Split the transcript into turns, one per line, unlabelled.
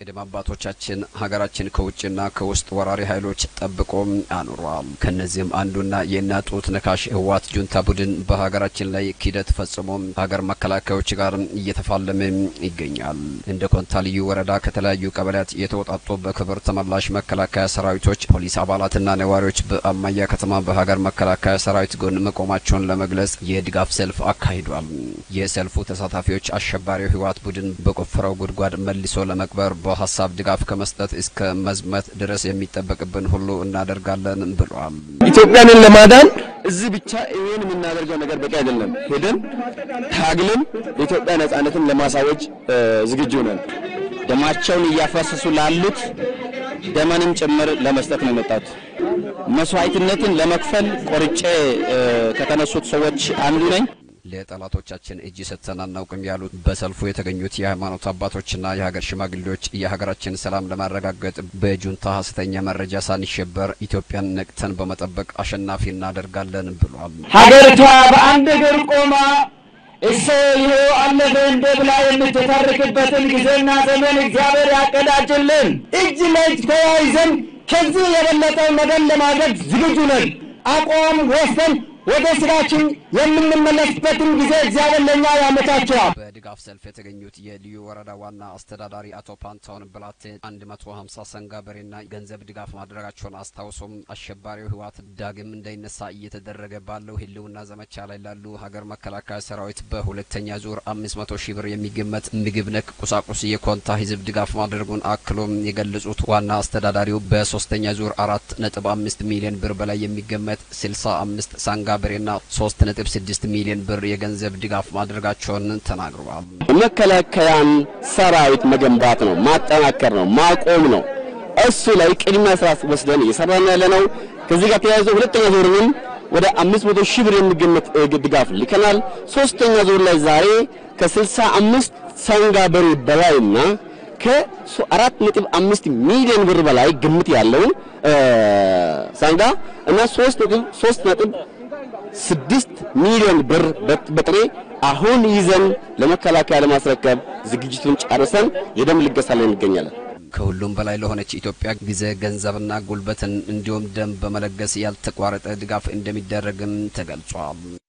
ቅድመ አባቶቻችን ሀገራችን ከውጭና ከውስጥ ወራሪ ኃይሎች ጠብቆ አኑሯል። ከነዚህም አንዱና የእናት ጡት ነካሽ ህወሓት ጁንታ ቡድን በሀገራችን ላይ ኪደት ፈጽሞ ሀገር መከላከያዎች ጋር እየተፋለመ ይገኛል። እንደ ኮንታ ልዩ ወረዳ ከተለያዩ ቀበሌያት የተውጣጡ በክብር ተመላሽ መከላከያ ሰራዊቶች፣ ፖሊስ አባላትና ነዋሪዎች በአማያ ከተማ በሀገር መከላከያ ሰራዊት ጎን መቆማቸውን ለመግለጽ የድጋፍ ሰልፍ አካሂዷል። የሰልፉ ተሳታፊዎች አሸባሪው ህወሓት ቡድን በቆፈረው ጉድጓድ መልሶ ለመቅበር በሀሳብ ድጋፍ ከመስጠት እስከ መዝመት ድረስ የሚጠበቅብን ሁሉ እናደርጋለን ብሏል።
ኢትዮጵያንን ለማዳን እዚህ ብቻ ይሄን የምናደርገው ነገር በቂ አይደለም። ሄደን ታግለን የኢትዮጵያ ነጻነትን ለማሳወጅ ዝግጁ ነን።
ደማቸውን እያፈሰሱ ላሉት ደመንም ጭምር ለመስጠት ነው የመጣሁት። መስዋዕትነትን ለመክፈል ቆርጬ ከተነሱት ሰዎች አንዱ ነኝ።
ለጠላቶቻችን እጅ ሰጥተን አናውቅም ያሉት በሰልፉ የተገኙት የሃይማኖት አባቶችና የሀገር ሽማግሌዎች የሀገራችን ሰላም ለማረጋገጥ በጁንታ ሀሰተኛ መረጃ ሳንሸበር ኢትዮጵያን ነቅተን በመጠበቅ አሸናፊ እናደርጋለን ብሏል።
ሀገሪቷ በአንድ እግር ቆማ እሰ ይኸው አለፈ እንደ ብላ የምትተርክበትን ጊዜና ዘመን እግዚአብሔር ያቀዳጅልን። እጅ ለእጅ ተያይዘን ከዚህ የበለጠው ነገር ለማድረግ ዝግጁ ነን። አቋም ወስደን ወደ ስራችን የምንመለስበትን ጊዜ እግዚአብሔር ለእኛ ያመቻቸዋል።
በድጋፍ ሰልፍ የተገኙት የልዩ ወረዳ ዋና አስተዳዳሪ አቶ ፓንታውን ብላቴ 150 ሰንጋ በሬና ገንዘብ ድጋፍ ማድረጋቸውን አስታውሶም አሸባሪው ህወሓት ዳግም እንዳይነሳ እየተደረገ ባለው ህልውና ዘመቻ ላይ ላሉ ሀገር መከላከያ ሰራዊት በሁለተኛ ዙር 500 ሺህ ብር የሚገመት ምግብ ነክ ቁሳቁስ የኮንታ ህዝብ ድጋፍ ማድረጉን አክሎም የገለጹት ዋና አስተዳዳሪው በሶስተኛ ዙር አራት ነጥብ አምስት ሚሊዮን ብር በላይ የሚገመት 65 ሳንጋ በሬና 3.6 ሚሊዮን ብር የገንዘብ ድጋፍ ማድረጋቸውን ተናግረዋል።
መከላከያን ሰራዊት መገንባት ነው፣ ማጠናከር ነው፣ ማቆም ነው። እሱ ላይ ቅድሚያ ስራ ወስደን እየሰራን ያለ ነው። ከዚህ ጋር ተያይዞ ሁለተኛ ዙርንም ወደ 500 ሺህ ብር የሚገመት ድጋፍ ልከናል። ሶስተኛ ዙር ላይ ዛሬ ከ65 ሰንጋ በሬ በላይና ከአራት ነጥብ አምስት ሚሊዮን ብር በላይ ግምት ያለውን ሳንጋ እና ሶስት ነጥብ ሶስት ነጥብ ስድስት ሚሊዮን ብር በጥሬ አሁን ይዘን ለመከላከያ ለማስረከብ ዝግጅቱን ጨርሰን የደም ልገሳ ላይ እንገኛለን።
ከሁሉም በላይ ለሆነች ኢትዮጵያ ጊዜ ገንዘብና ጉልበትን እንዲሁም ደም በመለገስ ያልተቋረጠ ድጋፍ እንደሚደረግም ተገልጿል።